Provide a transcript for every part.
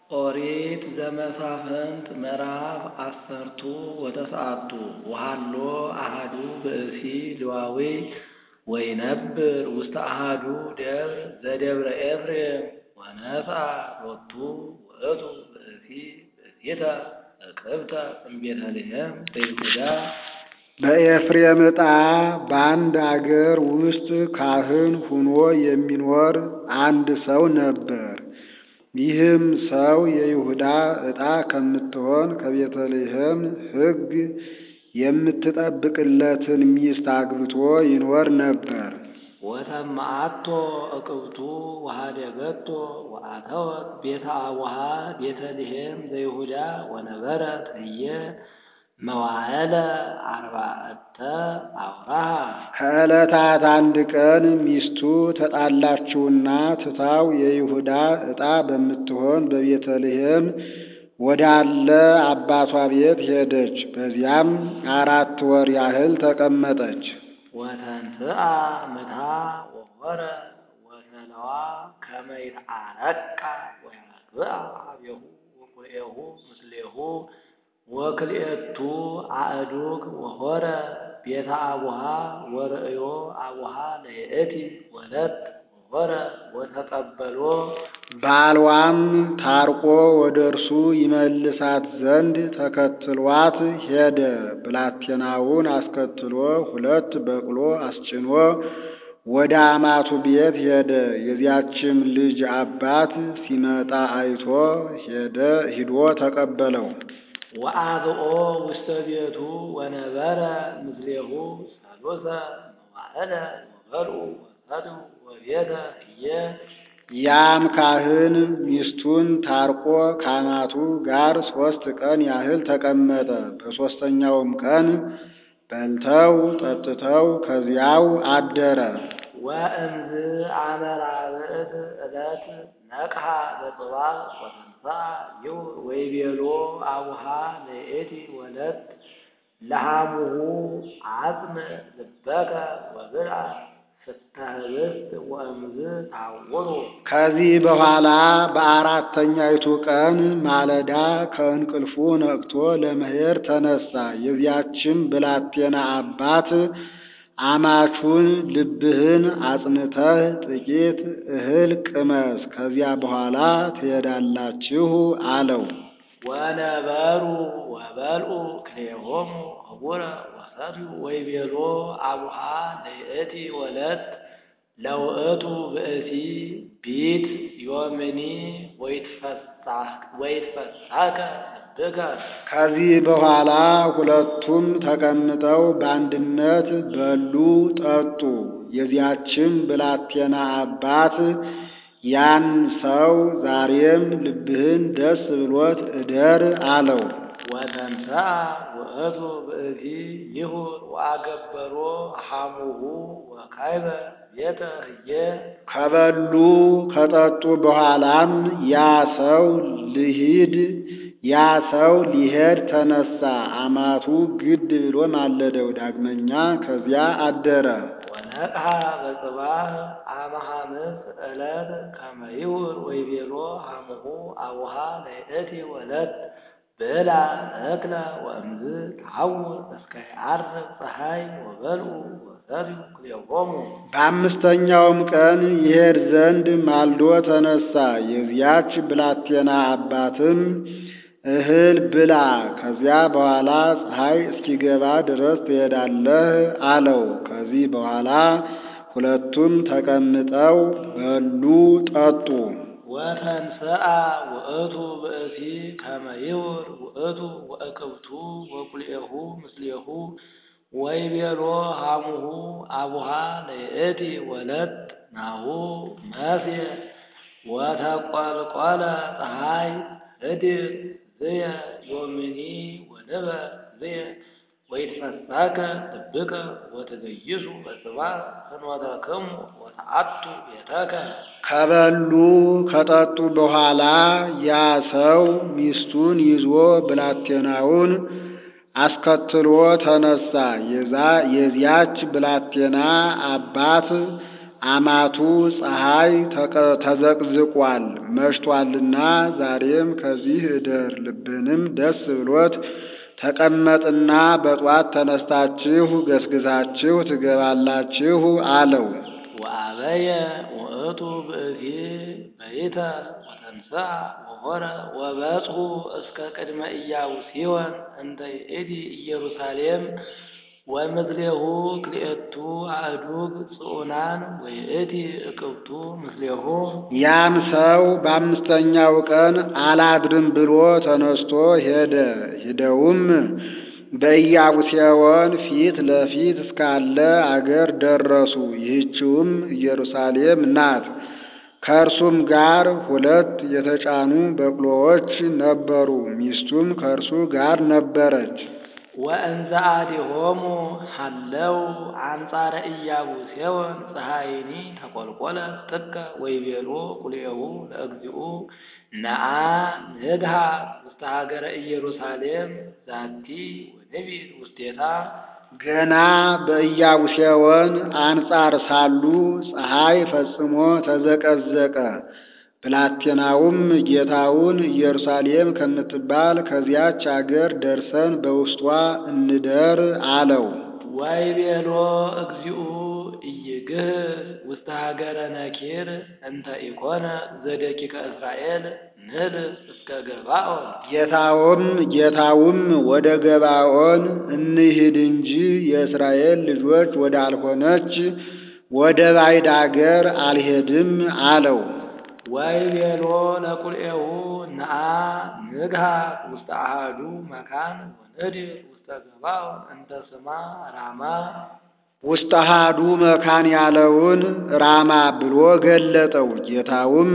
ኦሪት ዘመሳፍንት ምዕራፍ አሰርቱ ወተስዓቱ ወሀሎ አሐዱ ብእሲ ሌዋዊ ወይነብር ውስተ አሐዱ ደብር ዘደብረ ኤፍሬም ወነሥአ ሎቱ ውእቱ ብእሲ ብእሲተ እቅብተ እምቤተ ልሔም ዘይሁዳ በኤፍሬም ዕጣ በአንድ አገር ውስጥ ካህን ሁኖ የሚኖር አንድ ሰው ነበር። ይህም ሰው የይሁዳ ዕጣ ከምትሆን ከቤተልሔም ሕግ የምትጠብቅለትን ሚስት አግብቶ ይኖር ነበር። ወተማአቶ እቅብቱ ወኀደገቶ ወአተወት ቤተ አቡሃ ቤተልሔም ዘይሁዳ ወነበረት ህየ መዋዕለ አርባዕተ አውራሃ። ከዕለታት አንድ ቀን ሚስቱ ተጣላችውና ትታው የይሁዳ ዕጣ በምትሆን በቤተልሔም ወዳለ አባቷ ቤት ሄደች። በዚያም አራት ወር ያህል ተቀመጠች። ወተንሥአ ምታ ወሖረ ወሰነዋ ከመ ይትዓረቃ ወያግብአ ኀቤሁ ወኩልኤሁ ምስሌሁ ወክልኤቱ አእዱግ ወሖረ ቤተ አቡሃ ወርእዮ አቡሃ ለይእቲ ወለት ወሖረ ወተቀበሎ ባልዋም ታርቆ ወደ እርሱ ይመልሳት ዘንድ ተከትሏት ሄደ። ብላቴናውን አስከትሎ ሁለት በቅሎ አስጭኖ ወደ አማቱ ቤት ሄደ። የዚያችም ልጅ አባት ሲመጣ አይቶ ሄደ ሂዶ ተቀበለው። ወአብኦ ውስተ ቤቱ ወነበረ ምስሌሁ ሰሉሰ መዋዕለ ወበልዑ ወሰትዩ ወቤተ ህየ ያም ካህን ሚስቱን ታርቆ ከአማቱ ጋር ሦስት ቀን ያህል ተቀመጠ። በሦስተኛውም ቀን በልተው ጠጥተው ከዚያው አደረ። ወእምዝ አመ ራብዕት ዕለት ነቅሐ በጽባሕ ወተንሥአ ይሁር ወይቤሎ አቡሃ ለይእቲ ወለት ለሐሙሁ አጽም ልበከ ወብልዐ ፍስተ ኅብስት ወእምዝ ታውሩ። ከዚህ በኋላ በአራተኛይቱ ቀን ማለዳ ከእንቅልፉ ነቅቶ ለመሄድ ተነሳ። የዚያችም ብላቴና አባት አማቹን ልብህን አጽንተህ ጥቂት እህል ቅመስ፣ ከዚያ በኋላ ትሄዳላችሁ አለው። ወነበሩ ወበልዑ ክልኤሆሙ ኅቡረ ወሰትዩ ወይቤሎ አቡሃ ለይእቲ ወለት ለውእቱ ብእሲ ቢት ዮምኒ ወይትፈሳከ ልብከ። ከዚህ በኋላ ሁለቱም ተቀምጠው በአንድነት በሉ፣ ጠጡ። የዚያችም ብላቴና አባት ያን ሰው ዛሬም ልብህን ደስ ብሎት እደር አለው። ወተንሥአ ውእቱ ብእሲ ይሁር ወአገበሮ ሐሙሁ ወካይበ ቤተ ህየ ከበሉ ከጠጡ በኋላም ያ ሰው ልሂድ ያ ሰው ሊሄድ ተነሳ። አማቱ ግድ ብሎ ማለደው። ዳግመኛ ከዚያ አደረ። ወነቅሐ በጽባሕ አመ ሐምስ ዕለት ከመ ይሁር ወይቤሎ ሐሙሁ አቡሃ ለይእቲ ወለት ብላ እክለ ወእምዝ ተሐውር እስከ ይዐርብ ፀሐይ ወበልዑ ወሰትዩ ክልኤሆሙ። በአምስተኛውም ቀን ይሄድ ዘንድ ማልዶ ተነሳ። የዚያች ብላቴና አባትም እህል ብላ፣ ከዚያ በኋላ ፀሐይ እስኪገባ ድረስ ትሄዳለህ አለው። ከዚህ በኋላ ሁለቱም ተቀምጠው በሉ፣ ጠጡ። ወተንሥአ ውእቱ ብእሲ ከመ ይሁር ውእቱ ወእቅብቱ ወኩልኤሁ ምስሌሁ ወይቤሎ ሐሙሁ አቡሃ ለይእቲ ወለት ናሁ መስየ ወተቈልቈለ ፀሐይ እድር ዝየ ዮምኒ ወንበር ዝየ ወይትፈሳከ ልብከ ወትገይሱ በጽባሕ ፍኖተክሙ ወተአቱ ቤተከ። ከበሉ ከጠጡ በኋላ ያ ሰው ሚስቱን ይዞ ብላቴናውን አስከትሎ ተነሳ። የዚያች ብላቴና አባት አማቱ ፀሐይ ተቀ- ተዘቅዝቋል መሽቷልና ዛሬም ከዚህ እደር፣ ልብንም ደስ ብሎት ተቀመጥና በጧት ተነስታችሁ ገስግሳችሁ ትገባላችሁ አለው። ወአበየ ውእቱ ብእሲ በይተ ወተንሥአ ወሖረ ወበጽሑ እስከ ቅድመ ኢያቡስዮን እንተ ይእቲ ኢየሩሳሌም ወምስሌሁ ክልኤቱ አእዱግ ጽዑናን ወይእቲ እቅብቱ ምስሌሁ ያም ሰው በአምስተኛው ቀን አላድርም ብሎ ተነስቶ ሄደ። ሂደውም በኢያቡስዮን ፊት ለፊት እስካለ አገር ደረሱ። ይህችውም ኢየሩሳሌም ናት። ከእርሱም ጋር ሁለት የተጫኑ በቅሎዎች ነበሩ። ሚስቱም ከእርሱ ጋር ነበረች። ወእንዘ አዲሆሙ ሀለው አንጻረ ኢያቡስዮን ፀሐይኒ ተኰልኰለ ጥቀ ወይቤሎ ቁልኤሁ ለእግዚኡ ነአ ንግሃ ውስተ ሀገረ ኢየሩሳሌም ዛቲ ወንቢር ውስቴታ ገና በኢያቡስዮን አንጻር ሳሉ ፀሐይ ፈጽሞ ተዘቀዘቀ። ብላቴናውም ጌታውን ኢየሩሳሌም ከምትባል ከዚያች አገር ደርሰን በውስጧ እንደር አለው። ወይቤሎ እግዚኡ ኢይግህር ውስተ ሀገረ ነኪር እንተ ኢኮነ ዘደቂቀ እስራኤል ንህል እስከ ገባኦን ጌታውም ጌታውም ወደ ገባኦን እንሂድ እንጂ የእስራኤል ልጆች ወዳልሆነች ወደ ባዕድ አገር አልሄድም አለው። ወይቤሎ ለቁልኤሁ ነአ ንግሃ ውስተ አሐዱ መካን ወንድር ውስተ ገባኦን እንተ ስማ ራማ ውስጥ አሃዱ መካን ያለውን ራማ ብሎ ገለጠው። ጌታውም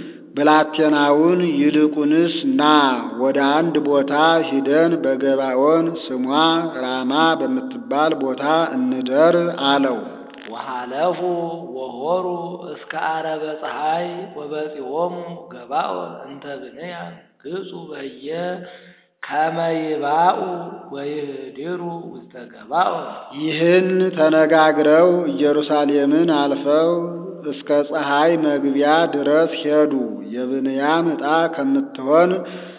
ብላቴናውን ይልቁንስ ና ወደ አንድ ቦታ ሂደን በገባኦን ስሟ ራማ በምትባል ቦታ እንደር አለው። ወሃለፉ ወሆሩ እስከ አረበ ፀሐይ ወበጺሖሙ ገባኦን እንተ ብንያም ግጹ በየ ከመ ይባኡ ወይህድሩ ውስተ ገባኦን ይህን ተነጋግረው ኢየሩሳሌምን አልፈው እስከ ፀሐይ መግቢያ ድረስ ሄዱ። የብንያም ዕጣ ከምትሆን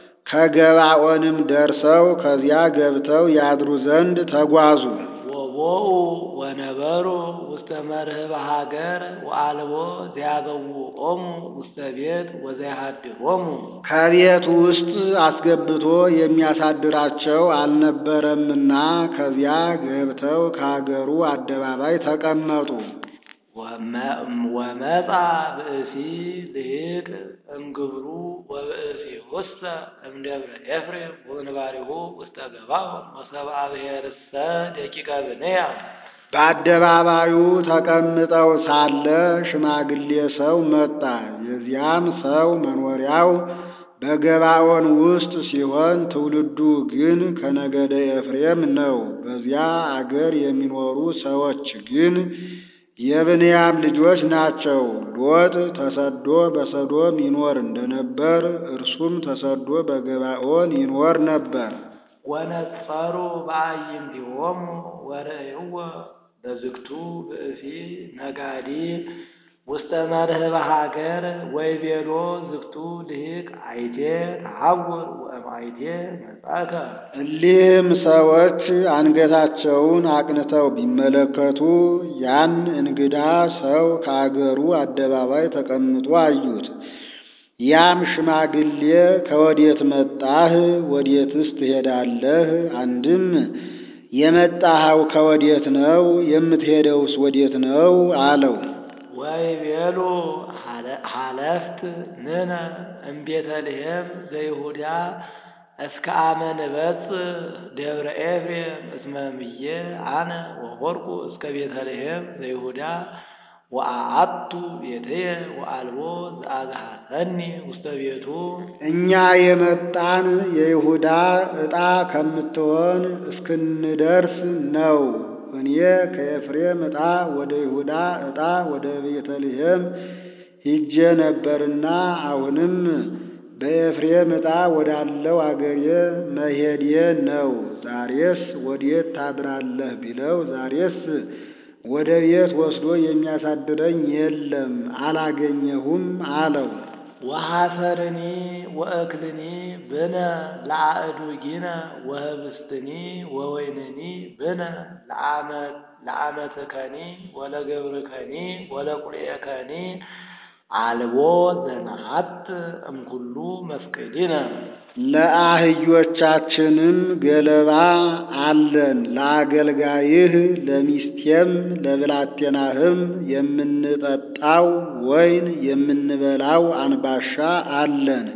ከገባኦንም ደርሰው ከዚያ ገብተው ያድሩ ዘንድ ተጓዙ። ወቦኡ ወነበሩ ውስተ መርህበ ሀገር ወአልቦ ዘያበውኦሙ ውስተ ቤት ወዘያሃድሮሙ ከቤት ውስጥ አስገብቶ የሚያሳድራቸው አልነበረምና ከዚያ ገብተው ከአገሩ አደባባይ ተቀመጡ። ወመጻ ብእሲ ልሂቅ እምግብሩ ወብእሲ ውስተ እምደብረ ኤፍሬም ወንባሪሁ ውስተ ገባኦን ወሰብአ ብሔርሰ ደቂቀ ብንያም በአደባባዩ ተቀምጠው ሳለ ሽማግሌ ሰው መጣ። የዚያም ሰው መኖሪያው በገባኦን ውስጥ ሲሆን ትውልዱ ግን ከነገደ ኤፍሬም ነው። በዚያ አገር የሚኖሩ ሰዎች ግን የብንያም ልጆች ናቸው። ሎጥ ተሰዶ በሰዶም ይኖር እንደነበር እርሱም ተሰዶ በገባኦን ይኖር ነበር። ወነጸሩ በአዕይንቲሆሙ ወርእይዎ በዝግቱ ብእሲ ነጋዲ ውስተ መርህበ ሀገር ወይቤሎ ዝግቱ ልሂቅ አይቴ ተሐውር ወእምአይቴ መጻእከ እሊህም ሰዎች አንገታቸውን አቅንተው ቢመለከቱ ያን እንግዳ ሰው ከአገሩ አደባባይ ተቀምጦ አዩት። ያም ሽማግሌ ከወዴት መጣህ? ወዴትስ ትሄዳለህ? አንድም የመጣኸው ከወዴት ነው? የምትሄደውስ ወዴት ነው? አለው። ወይቤሉ ሀለፍት ንነ እምቤተልሔም ዘይሁዳ እስከ አመ ንበጽሕ ደብረ ኤፍሬም እስመ እምዬ አነ ወሆርኩ እስከ ቤተልሔም ዘይሁዳ ወአአቱ ቤትየ ወአልቦ ዘአግሃሰኒ ውስተ ቤቱ እኛ የመጣን የይሁዳ ዕጣ ከምትሆን እስክንደርስ ነው። እኔ ከኤፍሬም ዕጣ ወደ ይሁዳ ዕጣ ወደ ቤተልሔም ሂጄ ነበርና አሁንም በኤፍሬም ዕጣ ወዳለው አገሬ መሄዴ ነው። ዛሬስ ወዴት ታድራለህ ቢለው ዛሬስ ወደ ቤት ወስዶ የሚያሳድረኝ የለም አላገኘሁም አለው። ወሐሰርኒ ወእክልኒ ብነ ለአእዱጊነ ወህብስትኒ ወወይንኒ ብነ ለአመትከኒ ወለገብርከኒ ወለቁልኤከኒ አልቦ ዘነሐት እምኩሉ መፍቅዲነ ለአህዮቻችንም ገለባ አለን፣ ለአገልጋይህ ለሚስቴም ለብላቴናህም የምንጠጣው ወይን የምንበላው አንባሻ አለን።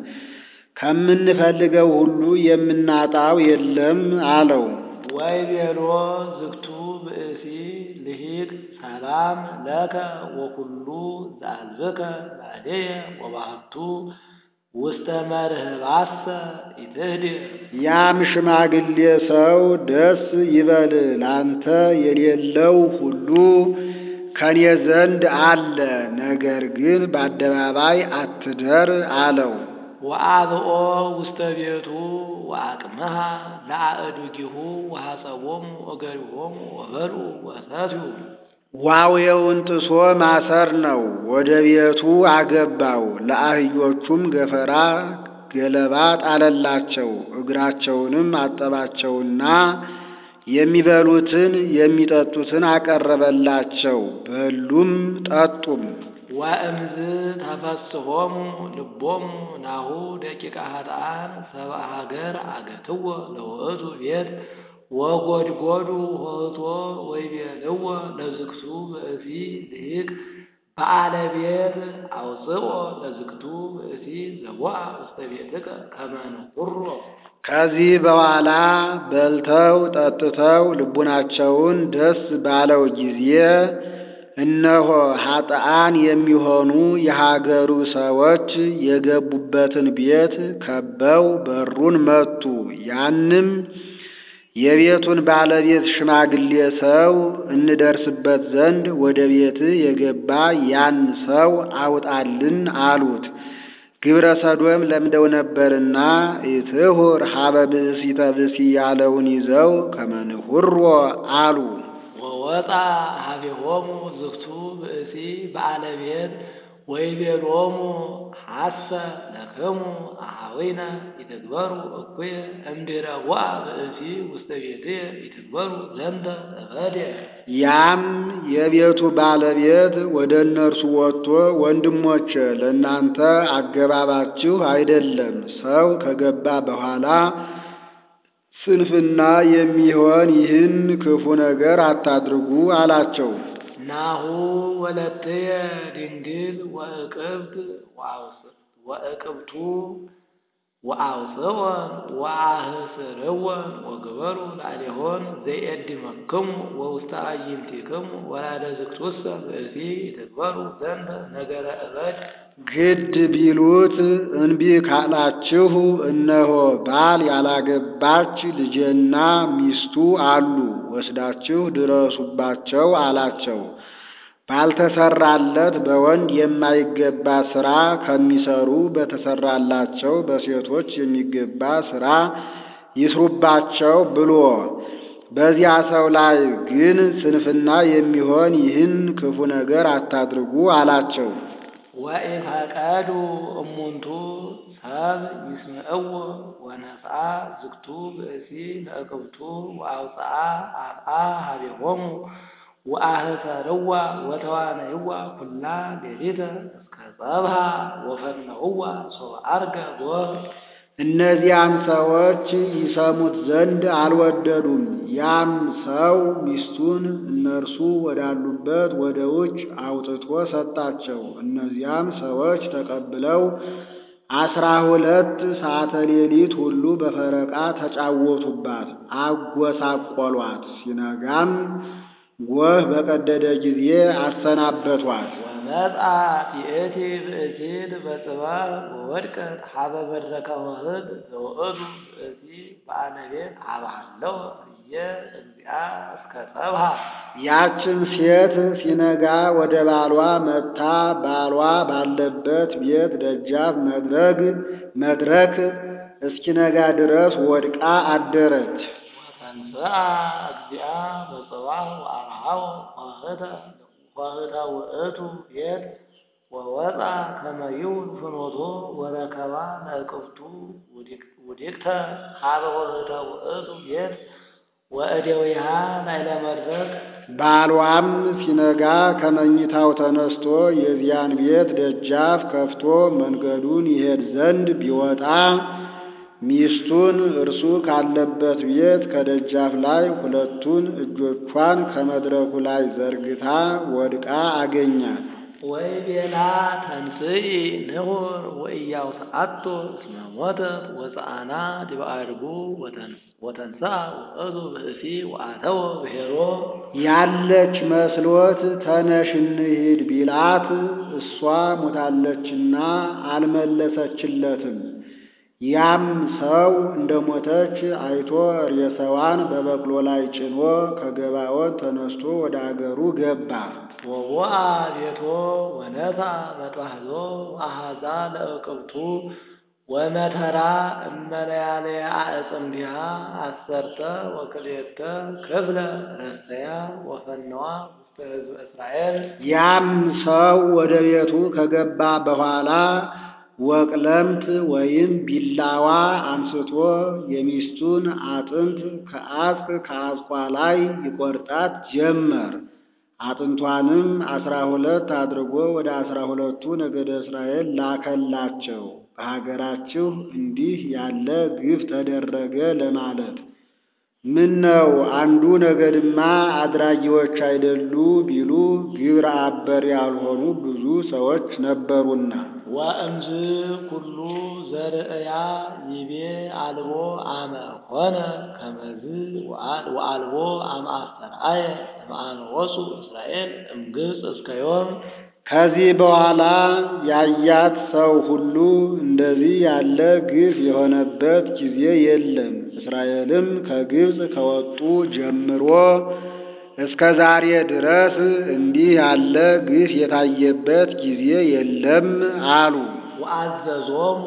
ከምንፈልገው ሁሉ የምናጣው የለም አለው። ወይቤሎ ዝግቱ ብእሲ ልሂቅ ሰላም ለከ ወኩሉ ዘአልብከ ላዴየ ወባህቱ ውስተ መርህባሰ ኢትህድ ያም ሽማግሌ ሰው ደስ ይበል፣ ላንተ የሌለው ሁሉ ከኔ ዘንድ አለ፣ ነገር ግን በአደባባይ አትደር አለው። ወአብኦ ውስተ ቤቱ ወአቅመሃ ለአእዱጊሁ ወሐጸቦሙ ወገሪሆሙ ወበልዑ ወሰትዩ ዋውየውን ጥሶ ማሰር ነው። ወደ ቤቱ አገባው። ለአህዮቹም ገፈራ ገለባ ጣለላቸው። እግራቸውንም አጠባቸውና የሚበሉትን የሚጠጡትን አቀረበላቸው። በሉም ጠጡም። ወእምዝ ተፈስሖሙ ልቦሙ ናሁ ደቂቀ ኃጥኣን ሰብአ ሀገር አገትዎ ለውእቱ ቤት ወጎድጎዱ ሆህቶ ወይቤልዎ ለዝግቱ ብእሲ ልሂቅ በዓለ ቤት አውፅኦ ለዝግቱ ብእሲ ዘቦአ ውስተ ቤትከ ከመ ንኩሮ ከዚህ በኋላ በልተው ጠጥተው ልቡናቸውን ደስ ባለው ጊዜ እነሆ ኃጥአን የሚሆኑ የሀገሩ ሰዎች የገቡበትን ቤት ከበው በሩን መቱ። ያንም የቤቱን ባለቤት ሽማግሌ ሰው እንደርስበት ዘንድ ወደ ቤት የገባ ያን ሰው አውጣልን አሉት። ግብረ ሰዶም ለምደው ነበርና ኢትሁር ሀበ ብእሲተ ብእሲ ያለውን ይዘው ከመንሁሮ አሉ። ወወጣ ሀቤሆሙ ዝግቱ ብእሲ በዓለ ቤት ወይቤሎሙ ሐሰ ለክሙ አኀዊነ ይትግበሩ እኩየ እምድኅረ ቦአ ብእሲ ውስተ ቤትየ ይትግበሩ ዘንተ እበድየ ያም የቤቱ ባለቤት ወደ እነርሱ ወጥቶ ወንድሞቼ፣ ለእናንተ አገባባችሁ አይደለም። ሰው ከገባ በኋላ ስንፍና የሚሆን ይህን ክፉ ነገር አታድርጉ አላቸው። ናሁ ወለትየ ድንግል ወእቅብት ወእቅብቱ ወአውፅወን ወአህስርወን ወግበሩ ላዕሌሆን ዘይእድመክሙ ወውስተ አዕይንቲክሙ ወላደ ዝግቱሰ ብእሲ ይትግበሩ ዘንተ ነገረ እበድ ግድ ቢሉት እንቢ ካላችሁ እነሆ ባል ያላገባች ልጄና ሚስቱ አሉ፣ ወስዳችሁ ድረሱባቸው አላቸው። ባልተሰራለት በወንድ የማይገባ ሥራ ከሚሰሩ በተሰራላቸው በሴቶች የሚገባ ሥራ ይስሩባቸው ብሎ በዚያ ሰው ላይ ግን ስንፍና የሚሆን ይህን ክፉ ነገር አታድርጉ አላቸው። ወኢፈቀዱ እሙንቱ ሰብ ይስምዕዎ ወነስአ ዝግቱ ብእሲ ለእቅብቱ ወአውፅአ አፍአ ሀቤሆሙ ወአህሰርዋ ወተዋነይዋ ኩላ ሌሊተ እስከ ጸብሃ ወፈነውዋ ሶበ ዐርገ ጎህ እነዚያም ሰዎች ይሰሙት ዘንድ አልወደዱም። ያም ሰው ሚስቱን እነርሱ ወዳሉበት ወደ ውጭ አውጥቶ ሰጣቸው። እነዚያም ሰዎች ተቀብለው አስራ ሁለት ሰዓተ ሌሊት ሁሉ በፈረቃ ተጫወቱባት፣ አጎሳቆሏት። ሲነጋም ጎህ በቀደደ ጊዜ አሰናበቷት። ወመጽአት ይእቲ ብእሲት በጽባሕ ወወድቀት ሀበ መድረከ ወህድ ዘውእቱ ብእሲ በዓለ ቤት ሀበሃለው እየ እግዚአ እስከ ጸብሃ ያችን ሴት ሲነጋ ወደ ባሏ መጥታ ባሏ ባለበት ቤት ደጃፍ መድረግ መድረክ እስኪነጋ ድረስ ወድቃ አደረች። ተንሥአ እግዚአ በጽባሕ ወአርሃው ኆኅተ ኆኅተ ውእቱ ቤት ወወፃ ከመ ይሁን ፍኖቶ ወረከባ ለእቅፍቱ ውዲቅተ ሀበ ኆኅተ ውእቱ ቤት ወእደዊሃ ላዕለ መድረክ ባሏም ሲነጋ ከመኝታው ተነስቶ የዚያን ቤት ደጃፍ ከፍቶ መንገዱን ይሄድ ዘንድ ቢወጣ ሚስቱን እርሱ ካለበት ቤት ከደጃፍ ላይ ሁለቱን እጆቿን ከመድረኩ ላይ ዘርግታ ወድቃ አገኛት። ወይቤላ ተንሥኢ ንሑር ወኢያውስአቶ እስመ ሞተት ወፀአና ዲበ አድጉ ወተንሥአ ውእቱ ብእሲ ወአተወ ብሔሮ ያለች መስሎት ተነሽ እንሂድ ቢላት እሷ ሞታለችና አልመለሰችለትም። ያም ሰው እንደ ሞተች አይቶ ሬሳዋን በበቅሎ ላይ ጭኖ ከገባዖን ተነስቶ ወደ አገሩ ገባ። ወቦአ ቤቶ ወነሣ መጥባሕዞ ወአኀዛ ለእቅብቱ ወመተራ እመለያለያ አዕጽምቲሃ አሰርተ ወክልኤተ ክፍለ ረሰያ ወፈነዋ ውስተ ሕዝበ እስራኤል ያም ሰው ወደ ቤቱ ከገባ በኋላ ወቅለምት ወይም ቢላዋ አንስቶ የሚስቱን አጥንት ከአጽቅ ከአጽቋ ላይ ይቆርጣት ጀመር። አጥንቷንም አስራ ሁለት አድርጎ ወደ አስራ ሁለቱ ነገደ እስራኤል ላከላቸው። በሀገራችሁ እንዲህ ያለ ግፍ ተደረገ ለማለት ምን ነው አንዱ ነገድማ አድራጊዎች አይደሉ ቢሉ ግብረ አበር ያልሆኑ ብዙ ሰዎች ነበሩና። ወእምዝ ኩሉ ዘርእያ ይቤ አልቦ አመ ሆነ ከመዝ ወአልቦ አመ አስተርአየ እምአመ ወፁ እስራኤል እምግብፅ እስከ ዮም ከዚህ በኋላ ያያት ሰው ሁሉ እንደዚህ ያለ ግፍ የሆነበት ጊዜ የለም። እስራኤልም ከግብፅ ከወጡ ጀምሮ እስከ ዛሬ ድረስ እንዲህ ያለ ግፍ የታየበት ጊዜ የለም አሉ። ወአዘዞሙ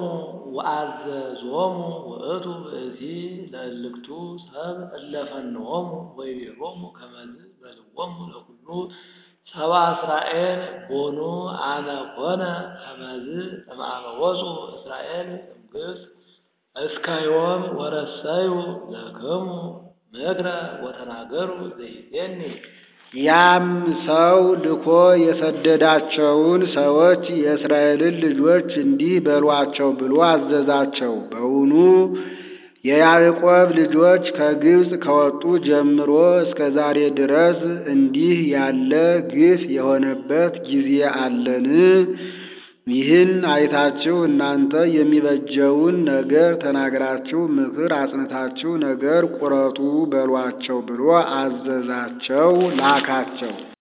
ወአዘዞሙ ውእቱ ብእሲ ለእልክቱ ሰብ እለ ፈንዎሙ ወይቤሎሙ ከመዝ በልዎሙ ለኩሉ ሰብአ እስራኤል ቦኑ አነ ኮነ ከመዝ እምአመ ወፁ እስራኤል እምግብፅ እስከ ዮም ወረሰዩ ለክሙ ምክረ ወተናገሩ ዘይቤኒ ያም ሰው ልኮ የሰደዳቸውን ሰዎች የእስራኤልን ልጆች እንዲህ በሏቸው ብሎ አዘዛቸው። በውኑ የያዕቆብ ልጆች ከግብፅ ከወጡ ጀምሮ እስከ ዛሬ ድረስ እንዲህ ያለ ግፍ የሆነበት ጊዜ አለን? ይህን አይታችሁ እናንተ የሚበጀውን ነገር ተናግራችሁ ምክር አጽንታችሁ ነገር ቁረጡ በሏቸው ብሎ አዘዛቸው፣ ላካቸው።